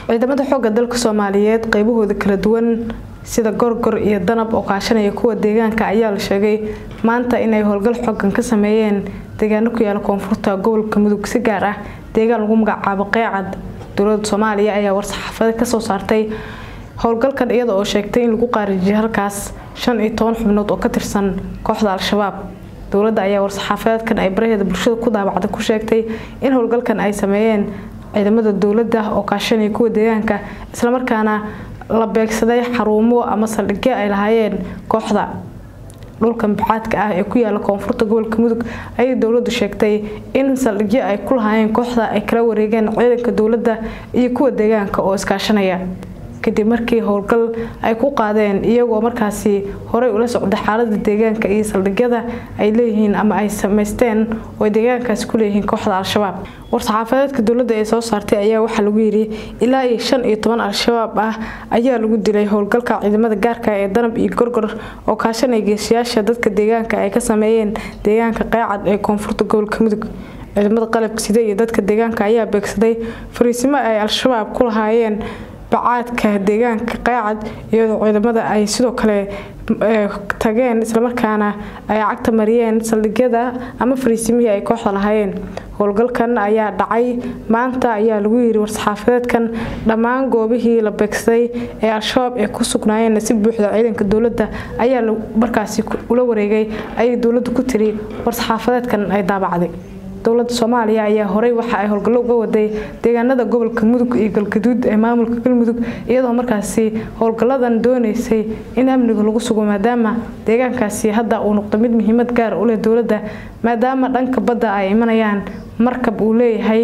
ciidamada xoogga dalka soomaaliyeed qaybahooda kala duwan sida gorgor iyo danab oo kaashanaya kuwa deegaanka ayaa la sheegay maanta inay howlgal xoogan ka sameeyeen deegaano ku yaala koonfurta gobolka mudug si gaar ah deegaan lagu magacaabo qeecad dowlada soomaaliya ayaa war-saxaafada kasoo saartay howlgalkan iyada oo sheegtay in lagu qaarijiyay halkaas shan iyo toban xubnood oo ka tirsan kooxda al-shabaab dowladda ayaa war-saxaafadeedkan ay baraheeda bulshada ku daabacday ku sheegtay in howlgalkan ay sameeyeen ciidamada dowladda oo kaashanaya kuwa deegaanka islamarkaana la beegsaday xaruumo ama saldhigyo ay lahaayeen kooxda dhulka mubacaadka ah ee ku yaala koonfurta gobolka mudug ayay dowladdu sheegtay in saldhigyo ay ku lahaayeen kooxda ay kala wareegeen ciidanka dowladda iyo kuwa deegaanka oo iskaashanaya kadib markii howlgal ay ku qaadeen iyagoo markaasi horey ula socday xaalada deegaanka iyo saldhigyada ay leeyihiin ama ay samaysteen oo deegaankaasi ku leeyihiin kooxda al-shabaab war-saxaafadeedka dowladda ee soo saartay ayaa waxaa lagu yidhi ilaa iyo shan iyo toban al-shabaab ah ayaa lagu dilay howlgalka ciidamada gaarka ee danab iyo gorgor oo kaashanaya geesiyaasha dadka deegaanka ay ka sameeyeen deegaanka qeecad ee koonfurta gobolka mudug ciidamada qalabka sida iyo dadka deegaanka ayaa beegsaday fariisimo ay al-shabaab ku lahaayeen bacaadka deegaanka qeecad iyadoo ciidamada ay sidoo kale tageen islamarkaana ay cagta mariyeen saldhigyada ama fariisimihii ay kooxda lahaayeen howlgalkan ayaa dhacay maanta ayaa lagu yiri war-saxaafadeedkan dhammaan goobihii la beegsaday ee al-shabaab ee ku sugnaayeen si buuxda ciidanka dowladda ayaa markaasi ula wareegay ayay dowladdu ku tiri war-saxaafadeedkan ay daabacday dowlada soomaaliya ayaa horey waxa ay howlgallo uga waday deegaanada gobolka mudug iyo galgaduud ee maamulka galmudug iyadoo markaasi howlgalladan dooneysay in amniga lagu sugo maadaama deegaankaasi hadda uu noqdo mid muhiimad gaar u leh dowladda maadaama dhanka badda ay imanayaan markab uu leeyahay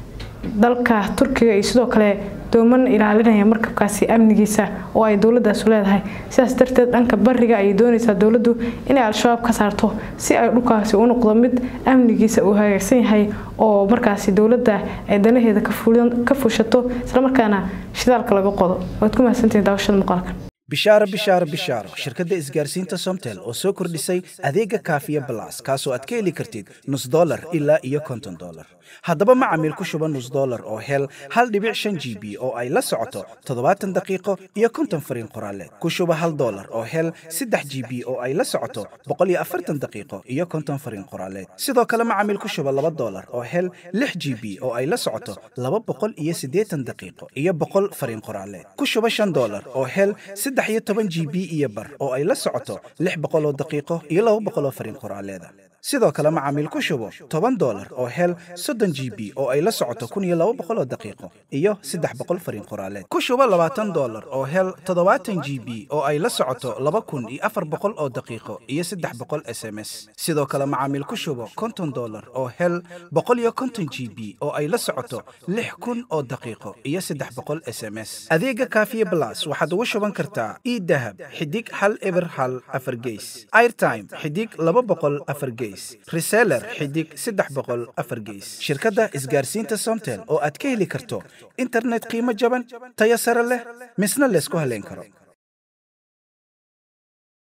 dalka turkiga iyo sidoo kale dooman ilaalinaya markabkaasi amnigiisa oo ay dowladaasu leedahay sidaas darteed dhanka bariga ayay doonaysaa dowladdu inay al-shabaab ka saarto si ay dhulkaasi u noqdo mid amnigiisa uu hagaagsan yahay oo markaasi dowladda ay danaheeda ka fuushato islamarkaana shidaalka laga qodo waad ku mahadsantihin daawashada muuqaalka bishaaro bishaaro bishaaro shirkadda isgaarsiinta somtel oo soo kordhisay adeega kaafiya balas kaasoo aad ka heli kartid nus dolar ilaa iyo konton dolar haddaba macamiil ku shuba nus dolar oo hel hal dhibic shan g b oo ay la socoto toddobaatan daqiiqo iyo konton fariin qoraaleed ku shuba hal dolar oo hel saddex g b oo ay la socoto boqol iyo afartan daqiiqo iyo konton fariin qoraaleed sidoo kale macamiil ku shuba laba dolar oo hel lix g b oo ay la socoto laba boqol iyo siddeetan daqiiqo iyo boqol fariin qoraaleed ku shuba shan dolar oo hel saddex iyo toban g b iyo bar oo ay la socoto lix boqol oo daqiiqo iyo laba boqol oo fariin qoraaleeda sidoo kale macaamiil ku shubo toban dolar oo hel soddon g b oo ay la socoto kun iyo laba boqol oo daqiiqo iyo saddex boqol fariin qoraaleed ku shubo labaatan dolar oo hel toddobaatan g b oo ay la socoto laba kun iyo afar boqol oo daqiiqo iyo saddex boqol s m s sidoo kale macaamiil ku shubo konton dolar oo hel boqol iyo konton g b oo ay la socoto lix kun oo daqiiqo iyo saddex boqol s m s adeega kaafiye blas waxaad ugu shuban kartaa idahab xidig hal eber hal afar geys airtime xidig laba boqol afar geys reseller xidig saddex boqol afar geys shirkadda isgaarsiinta somtel oo aad ka heli karto internet qiimo jaban tayo sare leh misna laysku haleyn karo